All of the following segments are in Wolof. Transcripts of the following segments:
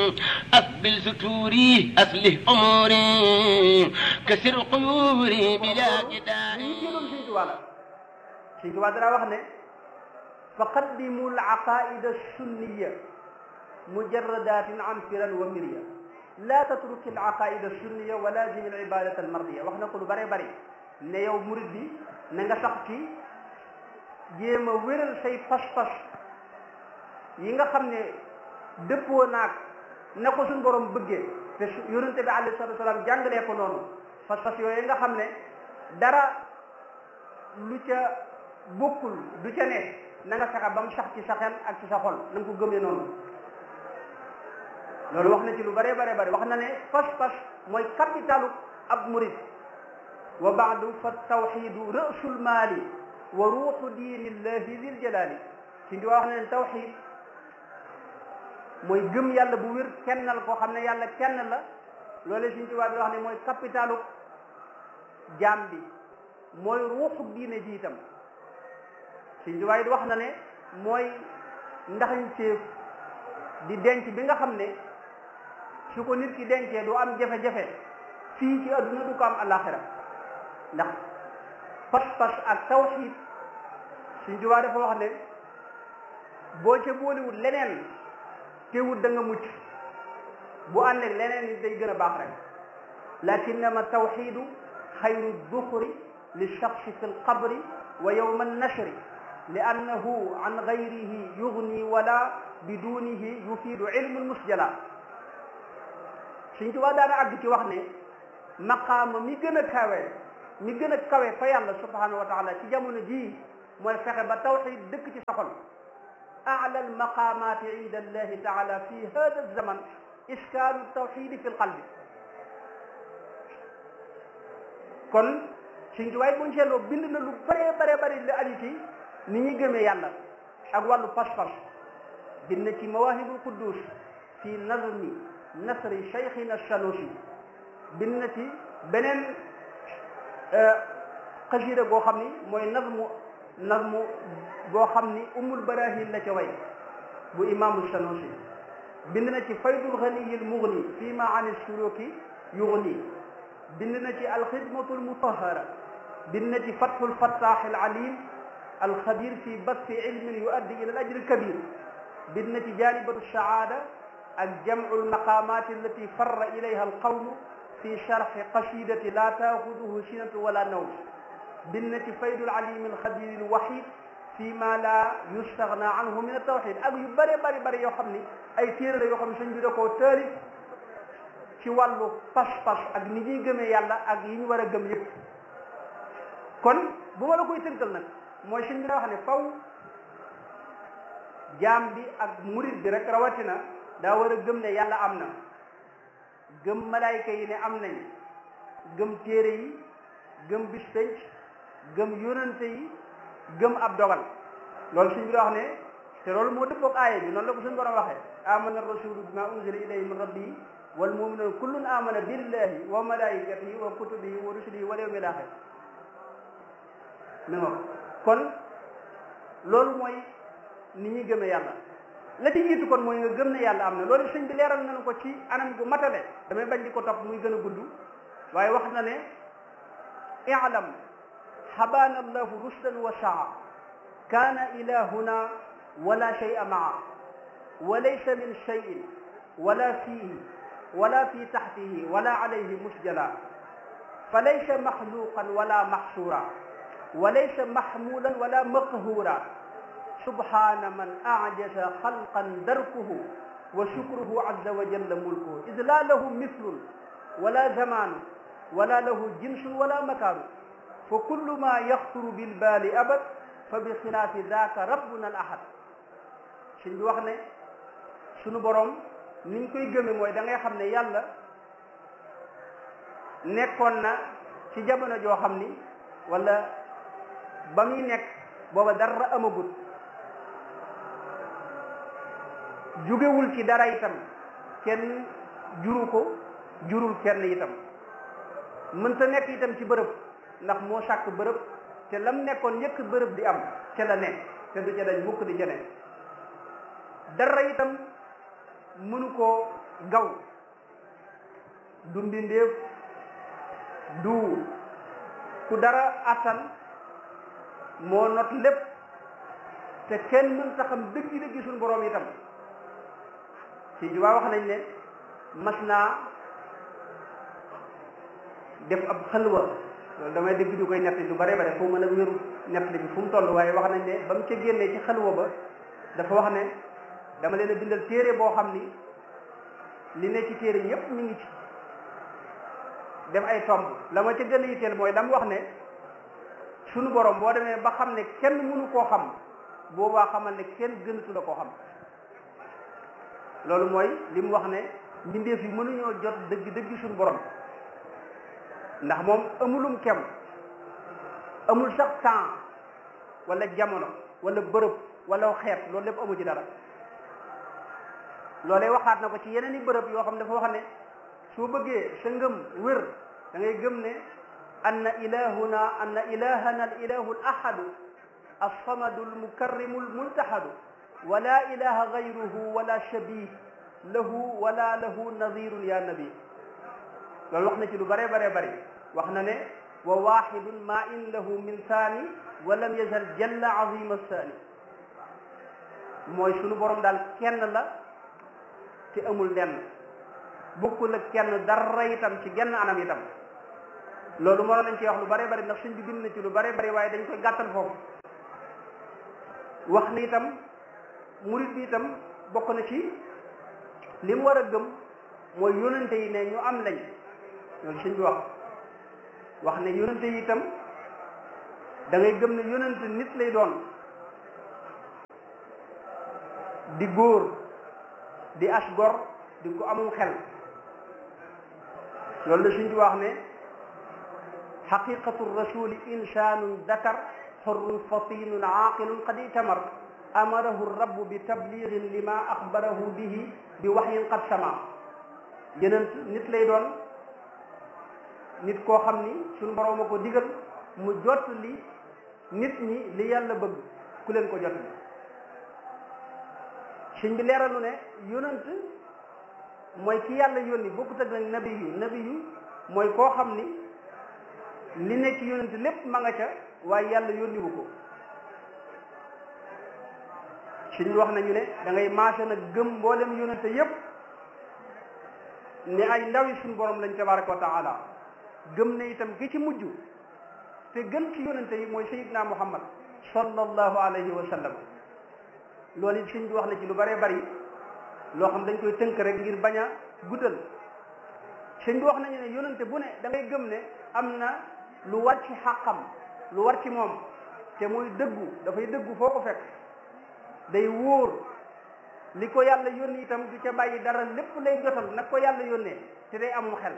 أقبل ستوري أصلح أموري كسر قيوري بلا جدال lii téeloon Sëñ Tuubaa la Sëñ Tuubaa dara wax ne fa qaddimu l aqaida sunniya mujarradatin an firan wa mirya laa tatruki l aqaida sunniya wa lazimi l ibadat al mardiya wax na ko lu bare bari ne yow murid bi na nga sax ci jéem a wéral say pas-pas yi nga xam ne dëppoo naag na ko suñ borom bëggee te su yonente bi alayhi salatu wasalaam jàngalee ko noonu pas-pas yooyu nga xam ne dara lu ca bokkul du ca ne na nga fexe ba mu sax ci sa xel ak ci sa xol na nga ko gëmee noonu loolu wax na ci lu bare bare bare wax na ne pas-pas mooy capitalu ab murid wa baadu fa tawxidu rasul maali wa ruuxu diinillahi dil jalaali si ndi wax na ne tawxid mooy gëm yàlla bu wér kennal koo xam ne yàlla kenn la loole Sëñ Tuubaa bi wax ne mooy capitalu jaam bi mooy ruuxu diine ji itam Sëñ Tuubaa it wax na ne mooy ndaxañ séef di denc bi nga xam ne su ko nit ki dencee du am jafe-jafe fii ci adduna du ko am alaxira ndax pas-pas ak tawxiid Sëñ Tuubaa dafa wax ne boo ca boolewut leneen teewut da nga mucc bu ànd ak leneen it day gën a baax rek lakinnama tawxidu xayru duxri li shaxsi fi lqabri wa yowma annashri li annahu an gayrihi yugni wala bidunihi yufiidu ilmu lmusjala Sëñ Tuubaa daana àgg ci wax ne maqaama mi gën a kawe mi gën a kawe fa yàlla subhanahu wa taala ci jamono jii mooy fexe ba tawxid dëkk ci sa xol أعلى المقامات عند الله تعالى في هذا الزمن إسكان التوحيد في القلب kon Sëñ Tuubaa buñ seetloo bind na lu bëree bare bëri li aju ci ni ñuy gëmee yàlla ak wàllu pas-pas bind na ci Mawaahibul Quddus fi nazmi nasri Cheikhina Sanusi bind na ci beneen xasida goo xam ni mooy nazmu nazmu boo xam ni umul barahin la ca way bu imaamu sanusi bind na ci faydul ganiyil mugni fii ma an suluki yugni bind na ci alxidmatu almutahara bind na ci fatxul fattax alalim alxabir fi basti ilmin yuaddi ila al ajri alkabir bind na ci janibatu saada ak jamcu almaqamat allati farra ilayha alqawmu fi sharxi qasidati la taaxuduhu sinatu wala nawm bind na ci faydul alim alxabir alwahid fii ma la yustaghna anhu min at-tawhid ak yu bëri bëri bëri yoo xam ni ay téere la yoo xam ne sëñ bi da koo taalif ci wàllu pas-pas ak ni ñuy gëmee yàlla ak yi ñu war a gëm yëpp kon bu ma la koy tënkal nag mooy sëñ bi da wax ne faw jaam bi ak murid bi rek rawatina daa war a gëm ne yàlla am na gëm malaayka yi ne am nañ gëm téere yi gëm bis penc gëm yonante yi gëm ab dogal loolu suñ bi wax ne te loolu moo dëppoog aaya bi noonu la ko suñ borom waxee amana rasulu bima unzila ilayhi min rabbihi wal muminuna kullun amana billahi wa malaikatihi wa kutubihi wa rusulihi wal yawmil axir mi ngo kon loolu mooy ni ñuy gëmee yàlla la ci jiitu kon mooy nga gëm ne yàlla am na loolu sëñ bi leeral nañu ko ci anam gu matale damay bañ di ko topp muy gën a gudd waaye wax na ne i'lam حبانا الله رشدا وسعا كان إلهنا ولا شيء معه وليس من شيء ولا فيه ولا في تحته ولا عليه مسجلا فليس مخلوقا ولا محصورا وليس محمولا ولا مقهورا سبحان من أعجز خلقا دركه وشكره عز وجل ملكه إذ لا له مثل ولا زمان ولا له جنس ولا مكان fa kullu ma yaxturu bil baali abad fa bi xilaafi daaka rabbuna al ahad suñ bi wax ne sunu borom niñ koy gëme mooy da ngay xam ne yàlla nekkoon na ci jamono joo xam ni wala ba muy nekk booba dara amagut jugewul ci dara itam kenn juru ko jurul kenn itam mënta nekk itam ci bërëb ndax moo sàkk bërëb te lam nekkoon njëkk bërëb di am ca la nekk te du ca dañ mukk di ca nekk dara itam mënu koo gaw du mbindeef du ku dara attan moo not lépp te kenn mën ta xam dëgg dëgg suñu boroom itam ci jubaa wax nañ ne mas naa def ab xalwa loolu damay dégg ñu koy nett lu bare bare foo mën a wéru nett li bi fu mu toll waaye wax nañ ne ba mu ca génnee ci xalwa ba dafa wax ne dama leen a bindal téere boo xam ni li ne ci téere yépp mi ngi ci def ay tomb la ma ca gën a yitteel mooy la mu wax ne sunu borom boo demee ba xam ne kenn mënu koo xam boobaa xamal ne kenn gënatu la koo xam loolu mooy li mu wax ne mbindeef yi mënuñoo jot dëgg dëgg suñu borom ndax moom amulum kem amul sax temps wala jamono wala bërëb wala xeet loolu lépp amu ci dara loolee waxaat na ko ci yeneen i bërëb yoo xam ne dafa wax ne soo bëggee sa ngëm wér da ngay gëm ne anna ilahuna anna ilahana al ilahu al ahadu alsamadu almukarrimu almultahadu wala ilaha gayruhu wala shabih lahu wala lahu nadirun ya nabi loolu wax na ci lu bare bare bari wax na ne wa waxidun ma in lahu min saani wa lam yazal jalla azima saani mooy sunu borom daal kenn la te amul lenn bokkul ak kenn dara itam ci genn anam itam loolu moo lañ ci wax lu bare bari ndax suñ bi bind na ci lu bare bari waaye dañ koy gàttal foofu wax ni itam murit bi itam bokk na ci li mu war a gëm mooy yónente yi ne ñu am lañ loolu suñ bi wax wax ne yónente yi itam da ngay gëm ne yónente nit lay doon di góor di as gor di ko amum xel loolu la suñ bi wax ne xaqiqatu rasuli insanun dakar xurrun fatinun aaqilun qad itamar amarahu rabbu bi tabligin lima axbarahu bihi bi waxyin qad sama yeneen nit lay doon nit koo xam ni suñu borom a ko digal mu jot li nit ñi li yàlla bëgg ku leen ko jot li suñ bi leeralu ne yonent mooy ki yàlla yónni bokkut ak nag nabi yu nabi yu mooy koo xam ni li nekk ci yonent lépp ma nga ca waaye yàlla yónniwu ko suñ wax nañu ne da ngay maase nag gëm mboolem yonente yépp ne ay ndawi suñ borom lañ tabaraka wa taala gëm ne itam ki ci mujj te gën ci yonente yi mooy sayidna muhammad sallallahu alayhi wa sallam loolu it suñ bi wax na ci lu bëree bëri loo xam dañ koy tënk rek ngir bañ a guddal suñ bi wax nañu ne yonente bu ne da ngay gëm ne am na lu war ci xàqam lu war ci moom te muy dëggu dafay dëggu foo ko fekk day wóor li ko yàlla yónni itam du ca bàyyi dara lépp lay jotal nag ko yàlla yónnee te day amum xel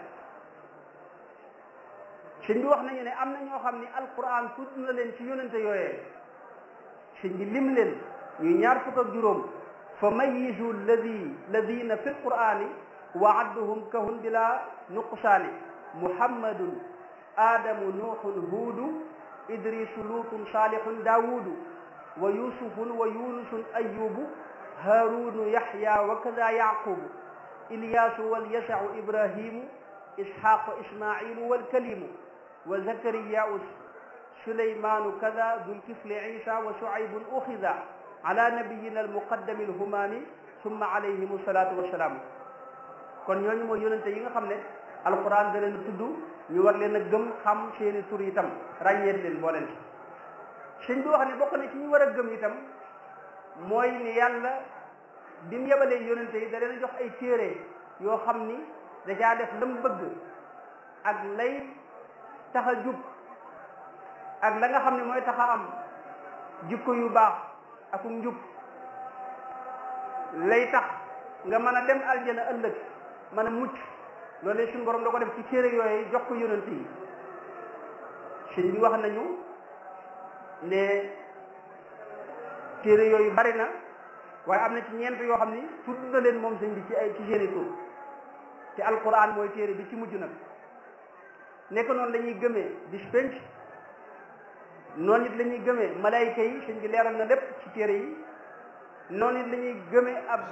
sëñ bi wax nañu ne am na ñoo xam ni alquran tudd na leen ci yónnente yooyee sëñ bi lim leen ñuy ñaar fukk ak juróom fa mayizu alladi ladina fi lqurani wa adduhum kahun bila nuqsaani muhammadun adamu nuuxun huudu idrisu luutun saalihun daawudu wa yusufun wa yunusun ayubu haarunu yaxya wa kada yaqubu ilyaasu walyasau ibrahimu isxaqu ismailu walkalimu wa zakariyau sulaymanu kada dulkifli isa wa shuaybun uxida ala nabiyina almuqaddami alhumaami summa alayhim salatu wassalaam kon ñooñu mooy yonente yi nga xam ne alquran da leen tudd ñu war leen a gëm xam seeni tur itam ràññeet leen boo leen sëñ bi wax ne bokk na ci ñu war a gëm itam mooy ni yàlla bi mu yebalee yonente yi da leen jox ay téere yoo xam ni da caa def lam bëgg ak lay tax a jub ak la nga xam ne mooy tax a am jikko yu baax ak njub lay tax nga mën a dem aljana ëllëg mën a mucc loolu suñu borom da ko def ci téere yooyu jox ko yonente yi sëñ bi wax nañu ne téere yooyu bari na waaye am na ci ñeent yoo xam ni tudd na leen moom sëñ bi ci ay ci seeni tur te alquran mooy téere bi ci mujj nag nekk noonu la ñuy gëmee bis penc noonu it la ñuy gëmee malayka yi sëñ bi leeral na lépp ci téere yi noonu it la ñuy gëmee ab